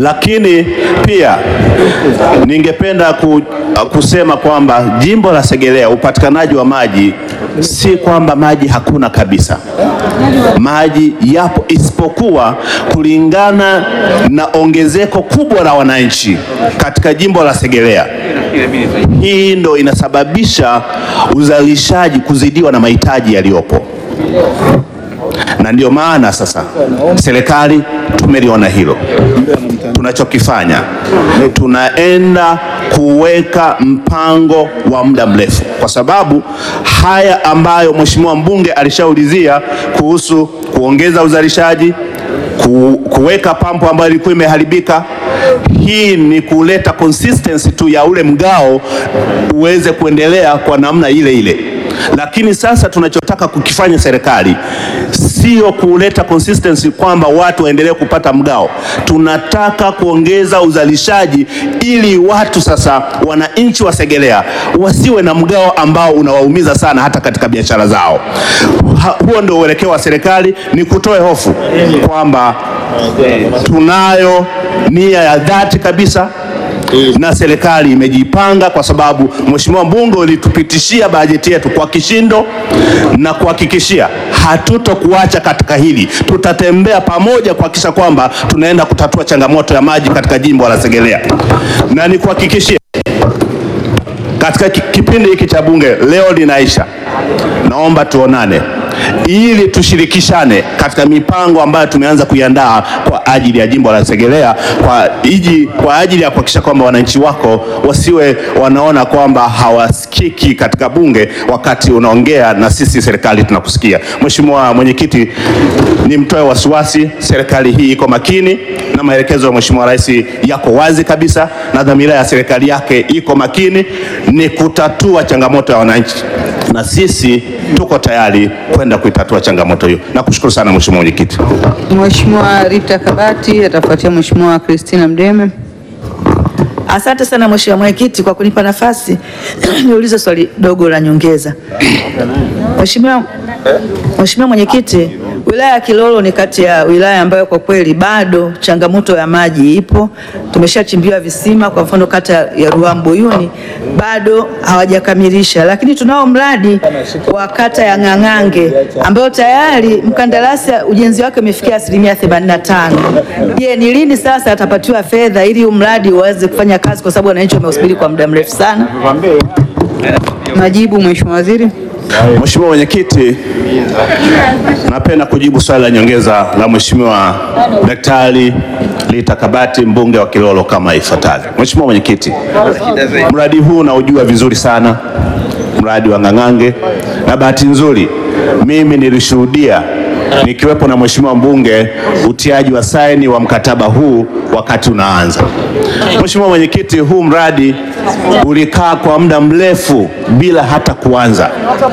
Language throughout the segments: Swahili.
Lakini pia ningependa ku, kusema kwamba jimbo la Segerea upatikanaji wa maji si kwamba maji hakuna kabisa. Maji yapo, isipokuwa kulingana na ongezeko kubwa la wananchi katika jimbo la Segerea. Hii ndo inasababisha uzalishaji kuzidiwa na mahitaji yaliyopo, na ndio maana sasa serikali tumeliona hilo. Tunachokifanya, tunaenda kuweka mpango wa muda mrefu, kwa sababu haya ambayo mheshimiwa mbunge alishaulizia kuhusu kuongeza uzalishaji ku, kuweka pampu ambayo ilikuwa imeharibika. Hii ni kuleta consistency tu ya ule mgao uweze kuendelea kwa namna ile ile, lakini sasa tunachotaka kukifanya serikali sio kuleta consistency kwamba watu waendelee kupata mgao. Tunataka kuongeza uzalishaji ili watu sasa, wananchi wa Segerea wasiwe na mgao ambao unawaumiza sana hata katika biashara zao. Ha, huo ndio uelekeo wa serikali, ni kutoe hofu kwamba tunayo nia ya dhati kabisa na serikali imejipanga kwa sababu mheshimiwa mbunge ulitupitishia bajeti yetu kwa kishindo na kuhakikishia hatutokuacha katika hili. Tutatembea pamoja kuhakikisha kwamba tunaenda kutatua changamoto ya maji katika jimbo la Segerea, na nikuhakikishie katika kipindi hiki cha bunge leo linaisha, naomba tuonane ili tushirikishane katika mipango ambayo tumeanza kuiandaa kwa ajili ya jimbo la Segerea kwa, iji, kwa ajili ya kuhakikisha kwamba wananchi wako wasiwe wanaona kwamba hawasikiki katika bunge wakati unaongea na sisi serikali tunakusikia. Mheshimiwa Mwenyekiti, nimtoe wasiwasi, serikali hii iko makini na maelekezo ya Mheshimiwa Rais yako wazi kabisa, na dhamira ya serikali yake iko makini, ni kutatua changamoto ya wananchi na sisi tuko tayari kwenda kuitatua changamoto hiyo. Nakushukuru sana Mheshimiwa Mwenyekiti. Mheshimiwa Rita Kabati atafuatia Mheshimiwa Christina Mdeme. Asante sana Mheshimiwa Mwenyekiti kwa kunipa nafasi niulize swali dogo la nyongeza. Mheshimiwa Mheshimiwa Mwenyekiti, wilaya ya Kilolo ni kati ya wilaya ambayo kwa kweli bado changamoto ya maji ipo. Tumeshachimbiwa visima, kwa mfano kata ya Ruambuyuni bado hawajakamilisha, lakini tunao mradi wa kata ya Ng'ang'ange ambayo tayari mkandarasi ujenzi wake umefikia asilimia 85. Je, ni lini sasa atapatiwa fedha ili huu mradi uweze kufanya kazi, kwa sababu wananchi wameusubiri kwa muda mrefu sana? Majibu Mheshimiwa Waziri. Mheshimiwa Mwenyekiti, napenda kujibu swali la nyongeza la Mheshimiwa Daktari Rita Kabati mbunge wa Kilolo kama ifuatavyo. Mheshimiwa Mwenyekiti, mradi huu naujua vizuri sana, mradi wa Ng'ang'ange, na bahati nzuri mimi nilishuhudia nikiwepo na Mheshimiwa mbunge utiaji wa saini wa mkataba huu wakati unaanza. Mheshimiwa Mwenyekiti, huu mradi ulikaa kwa muda mrefu bila hata kuanza.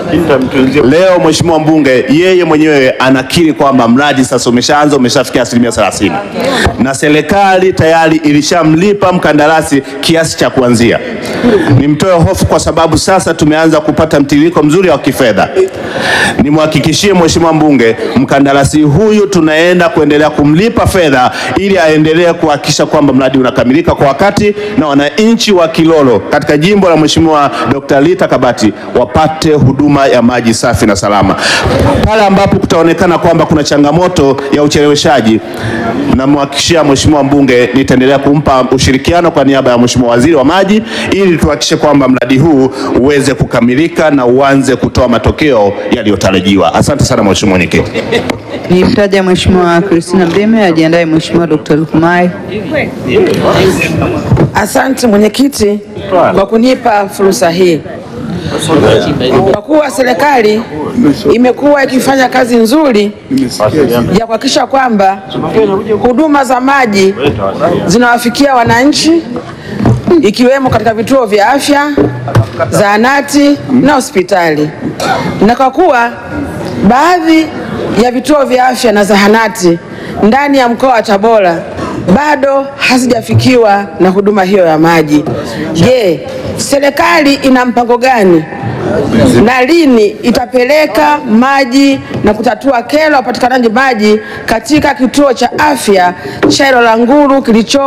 Leo Mheshimiwa mbunge yeye mwenyewe anakiri kwamba mradi sasa umeshaanza, umeshafikia asilimia 30 na serikali tayari ilishamlipa mkandarasi kiasi cha kuanzia. Nimtoe hofu kwa sababu sasa tumeanza kupata mtiririko mzuri wa kifedha. Nimhakikishie Mheshimiwa mbunge mkandarasi huyu tunaenda kuendelea kumlipa fedha ili aendelee kuhakikisha kwamba mradi unakamilika kwa wakati na wananchi wa Kilolo katika jimbo la Mheshimiwa Dr. Rita Kabati wapate huduma ya maji safi na salama. Pale ambapo kutaonekana kwamba kuna changamoto ya ucheleweshaji, namhakikishia Mheshimiwa mbunge nitaendelea kumpa ushirikiano kwa niaba ya Mheshimiwa Waziri wa Maji ili tuhakikishe kwamba mradi huu uweze kukamilika na uanze kutoa matokeo yaliyotarajiwa. Asante sana Mheshimiwa Mwenyekiti. Nimtaja Mheshimiwa Christina Mdeme, ajiandae Mheshimiwa Dr. Lukumai. Asante mwenyekiti kwa kunipa fursa hii. Kwa kuwa serikali imekuwa ikifanya kazi nzuri ya kuhakikisha kwamba huduma za maji zinawafikia wananchi ikiwemo katika vituo vya afya, zahanati na hospitali, na kwa kuwa baadhi ya vituo vya afya na zahanati ndani ya mkoa wa Tabora bado hazijafikiwa na huduma hiyo ya maji. Je, serikali ina mpango gani na lini itapeleka maji na kutatua kero ya upatikanaji maji katika kituo cha afya cha Ilolangulu kilicho